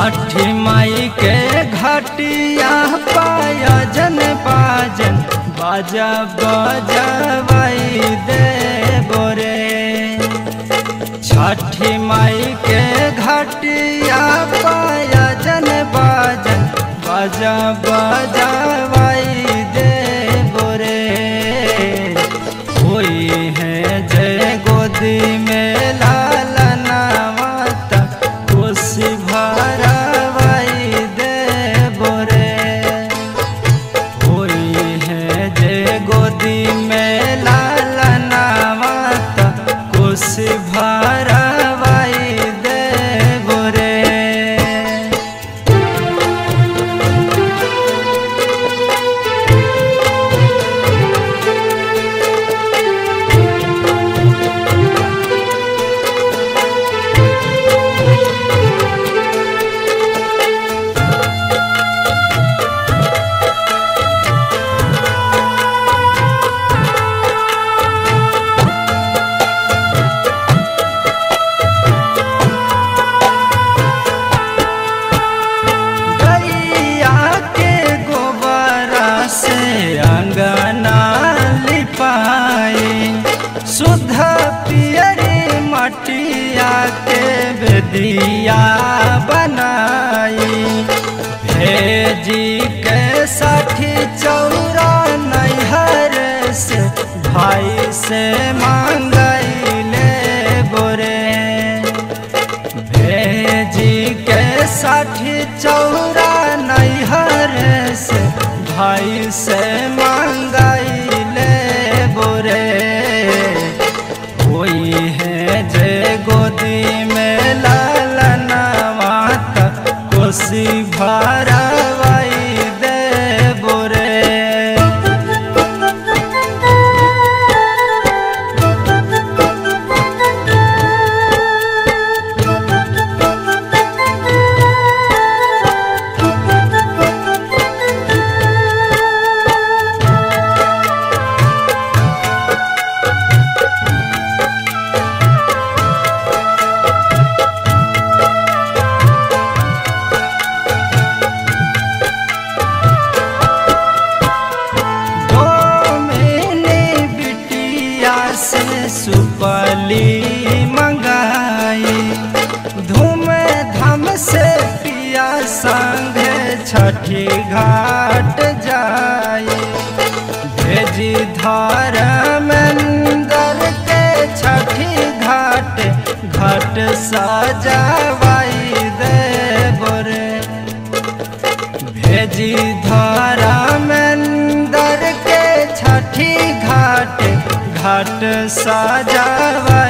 छठी माई के घटिया पायजन बाजन बाजा बजवाई दे बोरे छठी माई के घटिया पायजन बाजन बाजा बजवाई दे बोरे कोई है जय गोदी में लालना माता कोसी भरवाई दे बोरे कोई है जय गोदी में लालना माता कोसी भरवाई दे बोरे गैया के गोबरा से अंगना लिपाई शुद्ध पियरी मटिया के बेदिया बनाई भेजी के साठी चौरा नैहर से भाई से मांगैले बोरे भेजी के साठी चौरा नैहर से भाई से मांगैले बोरे कोई है जे गोदी में लालना माता कोसी भरवाई दे बोरे मैंने बिटिया से सुपली मंगाई धूम धाम से पिया संग छठी घाट जाई भेजी धर्मेंदर के छठी घाट घाट सजावाई दे बोरे भेजी धर्मेंदर के छठी घाट घाट सजावा